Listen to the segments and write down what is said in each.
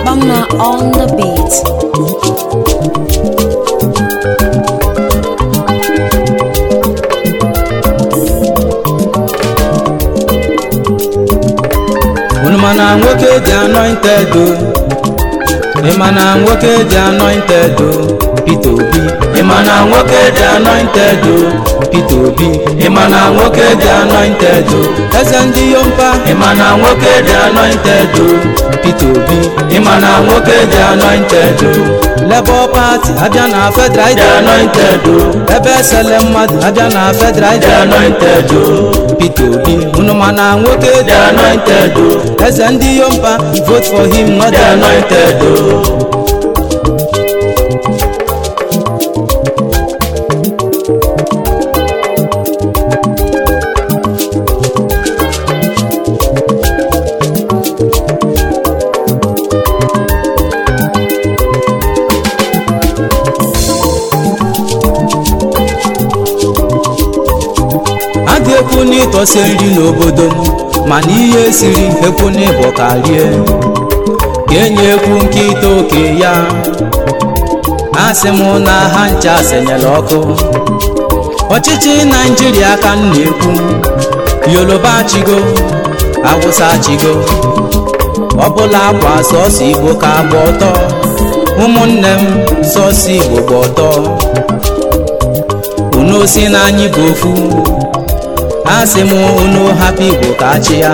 Obama on the beat. unu ma na nwoke dị anointed o ị ma na nwoke dị anointed o Peter Obi ị ma na nwoke dị anointed o Peter Obi ị ma na nwoke dị anointed o eze ndị yompa ị ma na nwoke dị anointed o Peter Obi ị ma na nwoke dị anointed o Labour Party abịa na federal dị anointed o ebe esele mmadụ abịa na federal dị anointed o Peter Obi unu ma na nwoke dị anointed o eze ndị yompa vote for him not dị anointed o a ga-ekwu n'ịtọsi nri n'obodo m mana ihe siri ekwu n'ịbọ karie ka enye ekwu nkịta oke ya asị m na ha ncha senyere ọkụ ọchịchị naijiria ka m na-ekwu yoruba chigo awụsa chigo ọbụla akwa sọsọ igbo ka gba ọtọ ụmụnne m sọsọ igbo gba ọtọ unu si na anyị bụ ofu asị m unu hapụ igbo ka achị ya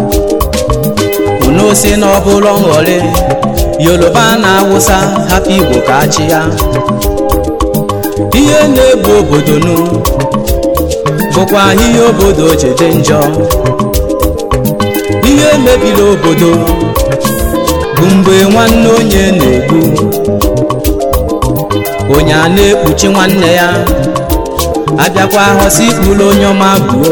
unu si na ọ bụrụ nghọrị yoruba na awụsa hapụ igbo ka achị ya ihe na-egbu obodo nu bụkwa ihe obodo ji dị njọ ihe mebiri obodo bụ mgbe nwanne onye na-egbu onye a na-ekpuchi nwanne ya abịakwa hosi ikpuru onye ọma gbuo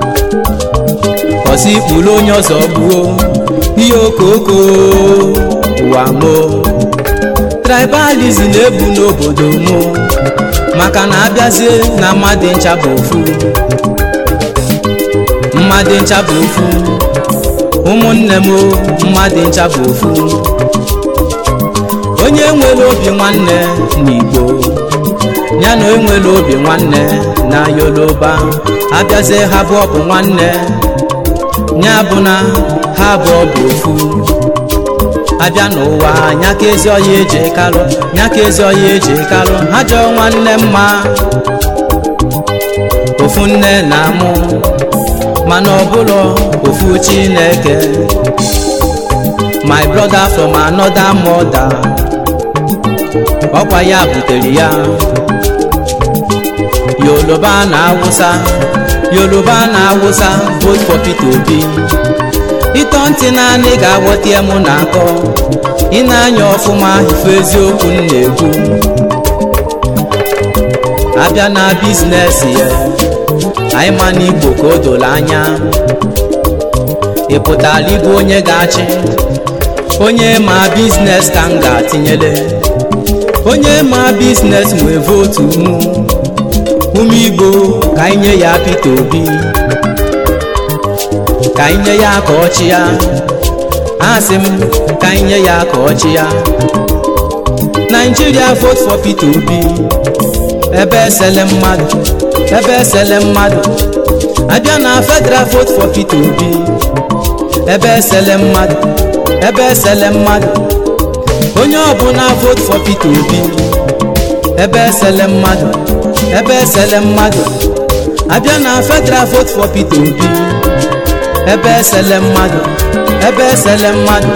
hosi ikpuru onye ọzọ gbuo ihe okoko ụwa mo tribalism na-ebu n'obodo mo maka na abịazie na mmadụ ncha bụ ofu mmadụ ncha bụ ofu ụmụnne m mmadụ ncha bụ ofu onye nwere obi nwanne n'igbo ya na enwere obi nwanne na yoruba abịazie ha bụ ọbụ nwanne ya bụ na ha bụ ọbụ ofu abịa n'ụwa nya ka ezi ọya eji kalụ nya ka ezi ọya eji kalụ ha jọọ nwanne mma ofu nne na amụ mana ọbụlọ ofu chineke my brother from another mother ọkwa ya butere ya yoruba na awụsa yoruba na awụsa vote for Peter Obi ịtọ ntị naanị ga-aghọta mụ na akọ ị na-anya ọfụma ife eziokwu m na-ekwu abịa na biznes ya anyị ma na igbo ka o doro anya ị pụtara ịbụ onye ga-achị onye ma biznes ka m ga-atinyele onye ma biznes nwee votu mụ ụmụ igbo ka anyị nye ya Peter Obi ka anyị nye ya ka ọchị ya asị m ka anyị nye ya ka ọchị ya Nigeria vote for Peter Obi ebe esele mmadụ ebe esele mmadụ abịa na federal vote for Peter Obi ebe esele mmadụ ebe esele mmadụ onye ọbụla vote for Peter Obi ebe esele mmadụ ebe esele mmadụ abịa na federal vote for Peter Obi ebe esele mmadụ ebe esele mmadụ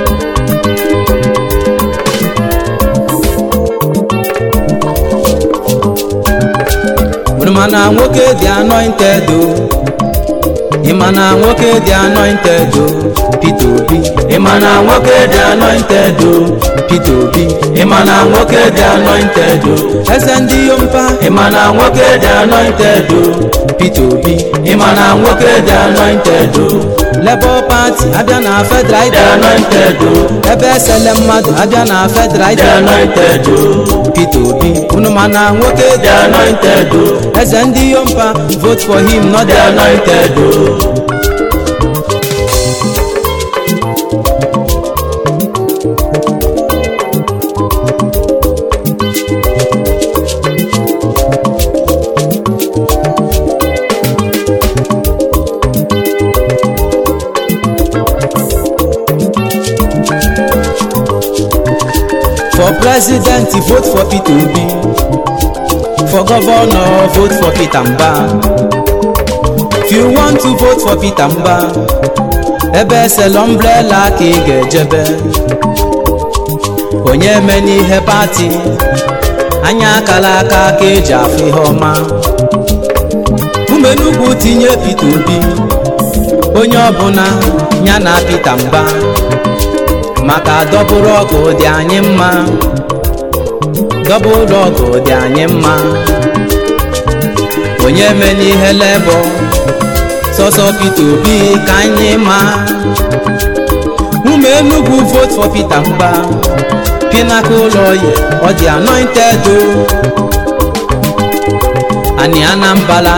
mana nwoke dị anointed o ịma na nwoke dị anointed o Peter Obi ịma na nwoke dị anointed o Peter Obi ịma na nwoke dị anointed o eze ndị yompa ịma na nwoke dị anointed o Peter Obi ịma na nwoke dị anointed o Labour Party abịa na federal dị anointed o ebe esele mmadụ abịa na federal dị anointed o Peter Obi unu ma na nwoke dị anointed o eze ndị yompa vote for him not dị anointed o for president vote for peter obi for governor vote for peter mba if you want to vote for peter mba ebe esela umbrella ka ị ga-ejebe onye eme n'ihe pati anya akala aka ka eji afụ ihe ọma umenugwu tinye peter obi onye ọbụla ya na peter mba maka dọbụrụ ọgụ dị anyị mma dọbụrụ ọgụ dị anyị mma onye eme n'ihe lebọ sọsọ peter obi ka anyị ma ụmụ enugwu vote for peter mba pinaka ụlọ ya ọ dị anointed o ani anambala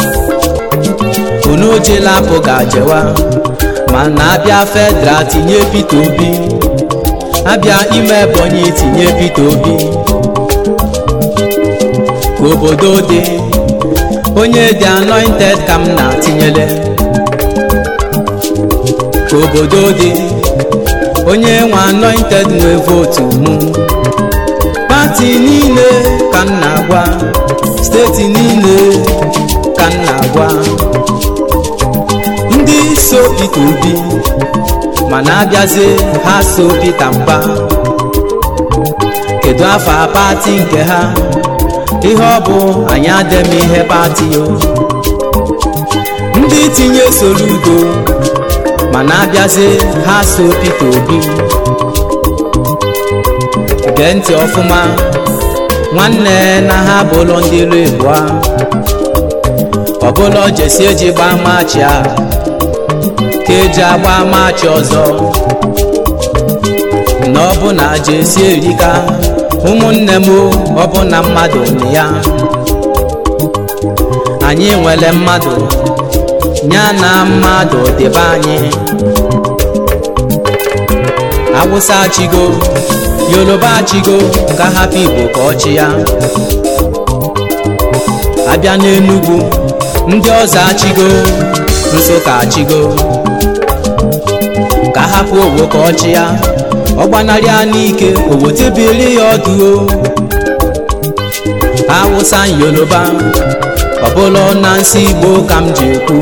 unu ojela apụ ga-ajewa mana abịa federal tinye peter obi abịa ime ebonyi tinye peter obi ka obodo dị onye dị anointed ka m na-atinyele ka obodo dị onye nwe anointed nwe votu mụ pati niile ka m na-agwa steeti niile ka m na-agwa ndị so peter obi mana abịazie ha so peter mba kedu afa pati nke ha ihe ọ bụ anyị adịm ihe pati o ndị tinye soludo mana abịazie ha so peter obi gee ntị ọfụma nwanne na ha bụlụ ndị ilu ịbụa ọbụla jesi eji gbaa maachị a ka eji agba maachị ọzọ na ọbụna jesi erika ụmụnne m ọbụna mmadụ na ya anyị nwere mmadụ ya na mmadụ dịbe anyị awụsa chigo yoruba chigo ka hapụ igbo ka ọchị ya abịa n'enugwu ndị ọzọ achigo nsụka achigo ka hapụ owo ka ọchị ya ọ gbanarị ya n'ike owotebili ya ọdụ awụsa yoruba ọbụla na nsị igbo ka m ji ekwu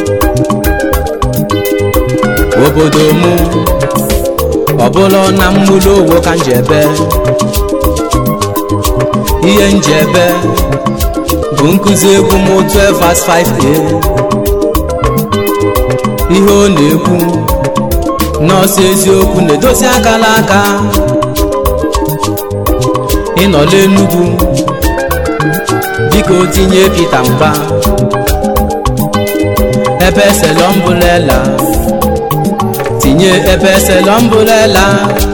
obodo mụ ọbụla na mmụlụ owo ka m ji ebe ihe m ji ebe bụ nkụzi egwu m 12 verse 5a ihe ọ na-ekwu nọọsụ eziokwu na-edozi akala aka ịnọla enugwu biko tinye pita mba ebe selọmbụlela tinye ebe selọmbụlela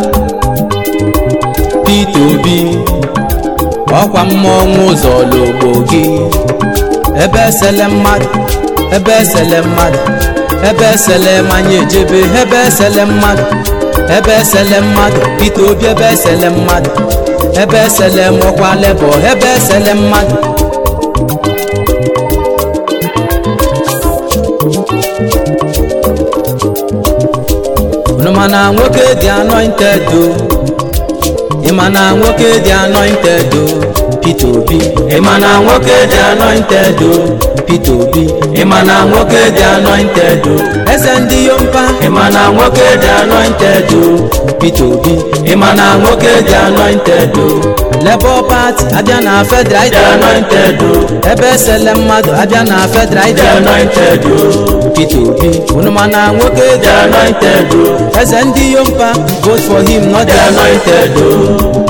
pita obi ọkwa mmọnwụ ụzọ logbo gị ebe esele mmadụ ebe esele mmadụ ebe esele manya ejebe ebe esele mmadụ ebe esele mmadụ pita obi ebe esele mmadụ ebe esele mọkwa lebọ ebe esele mmadụ unu mana nwoke dị anointed o ịma na nwoke dị anointed o Peter Obi ịma na nwoke dị anointed o Peter Obi ịma na nwoke dị anointed o eze ndị yompa ịma na nwoke dị anointed o Peter Obi ịma na nwoke dị anointed o Labour Party abịa na federal dị anointed o ebe esele mmadụ abịa na federal dị anointed o Peter Obi unu ma na nwoke dị anointed o eze ndị yompa vote for him not dị anointed o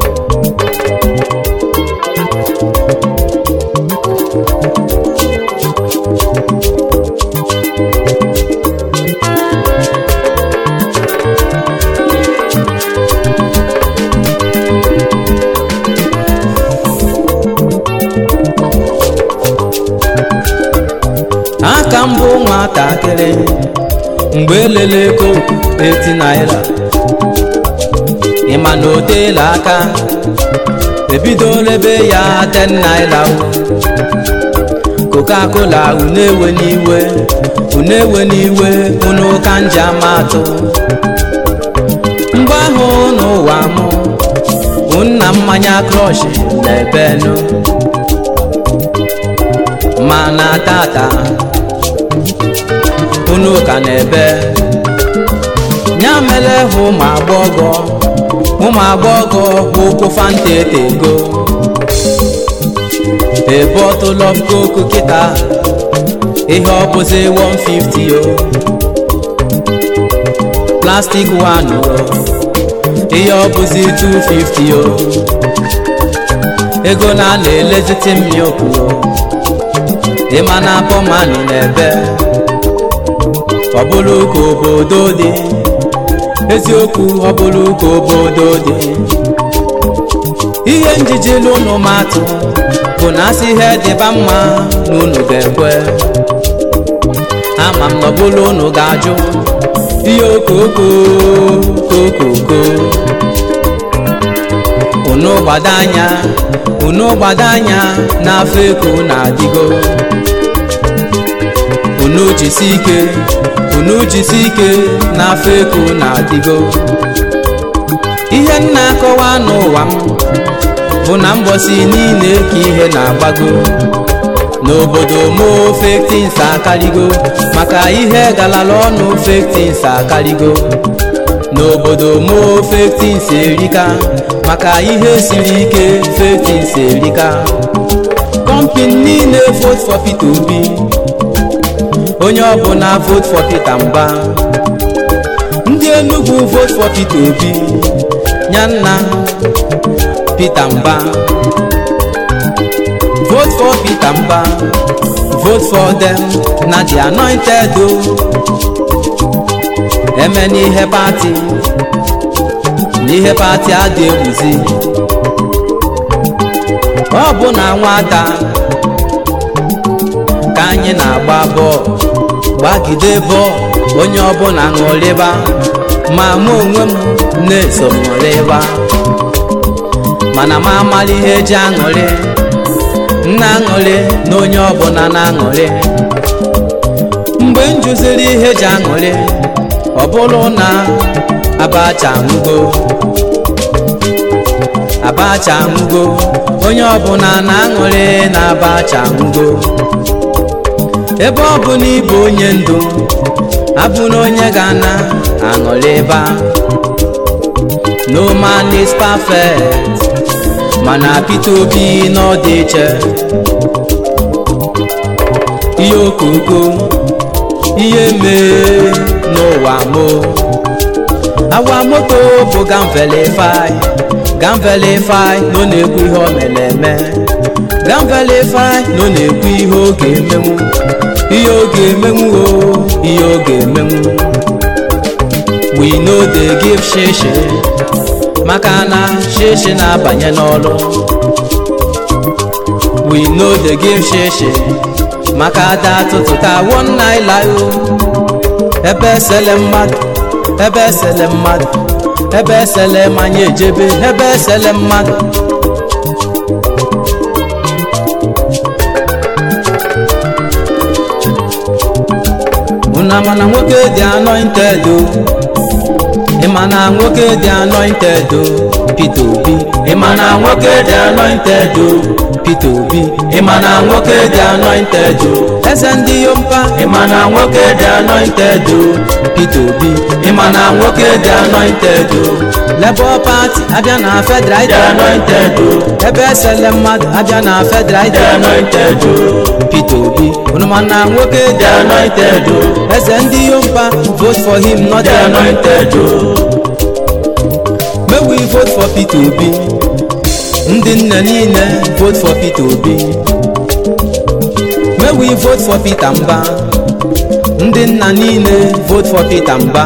aka mbụ nwatakịrị mgbe elele ego 80 naira ịma na o teela aka ebidola ebe ya 10 naira coca-cola unewe n'iwe unewe n'iwe unu ka nji ama atụ mgbe ahụ n'ụwa mụ mmanya krọsh na-ebenu mana tata unu ka na-ebe ya mere hụ ụmụ agbọghọ ụmụ agbọghọ ụkwụ fanta etego a bottle of coke kịta ihe ọ bụzi 150 o plastic one o ihe ọ bụzi 250 o ego na a na-eleziti milk o ịma na pọmani na-ebe ọ bụrụ ka obodo dị eziokwu ọ bụrụ ka obodo dị ihe njiji n'ụlọ matụ bụ na asị ihe dịba mma n'unu ga-ekwe ama m na ọ bụrụ unu ga-ajụ ihe okoko kokoko unu gbado anya unu gbado anya n'afọ eko na-adịgo unu jisi ike unu jisi ike n'afọ eko na-adịgo ihe m na-akọwa n'ụwa m bụ na mbọsi niile ka ihe na-agbago n'obodo mo fektins akarịgo maka ihe galala ọnụ fektins akarịgo n'obodo mo fektins erika maka ihe siri ike fektins erika kọmpin niile vote for Peter Obi onye ọbụla vote for Peter Mba ndị Enugu vote for Peter Obi nyanna Peter Mba vote for Peter Mba vote for them na the anointed o eme n'ihe pati n'ihe pati adị egwuzi ọ bụ na nwata ka anyị na-agba bọọlụ gbagide bọọlụ onye ọbụla ṅụrịba ma mụ onwe m na-eso ṅụrịba mana m amala ihe eji aṅụrị nna aṅụrị na onye ọbụla na-aṅụrị mgbe m jụziri ihe eji aṅụrị ọ bụrụ na abacha nwugo abacha nwugo onye ọbụla na-aṅụrị na abacha nwugo ebe ọ bụ na ịbụ onye ndu abụ na onye ga-ana aṅụrị ebe no man is perfect mana Peter Obi n'ọdị iche ihe okoko ihe mee n'ụwa mo awa moto bụ gamvelifai gamvelifai nọ na-ekwu ihe o mere eme gamvelifai nọ na-ekwu ihe oge emenwu ihe oge emenwu o ihe oge emenwu we no dey give shishi maka na shishi na-abanye n'ọrụ we no dey give shishi maka ada tụtụta one naira o ebe esele mmadụ ebe esele mmadụ ebe esele manya ejebe ebe esele mmadụ una mana nwoke dị anointed o ịma na nwoke dị anointed o Peter Obi ịma na nwoke dị anointed o Peter Obi ịma na nwoke dị anointed o eze ndị yompa ịma na nwoke dị anointed o Peter Obi ịma na nwoke dị anointed o Labour Party abịa na federal dị anointed o ebe esele mmadụ abịa na federal dị anointed o Peter Obi unu ma na nwoke dị anointed o eze ndị yompa vote for him not the anointed o May we vote for Peter Obi ndị nne niile vote for Peter Obi May we vote for Peter Mba ndị nna niile vote for Peter Mba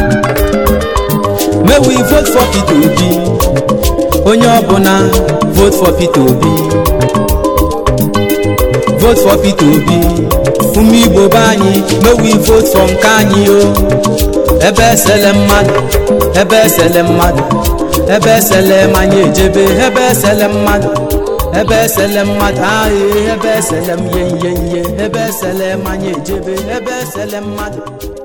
May we vote for Peter Obi onye ọbụla vote for Peter Obi vote for Peter Obi ụmụ Igbo be anyị may we vote for nke anyị o ebe esele mmadụ ebe esele mmadụ ebe esele manya ejebe ebe esele mmadụ ebe esele mmadụ ahụ ebe esele m ihe ihe ihe ebe esele manya ejebe ebe esele mmadụ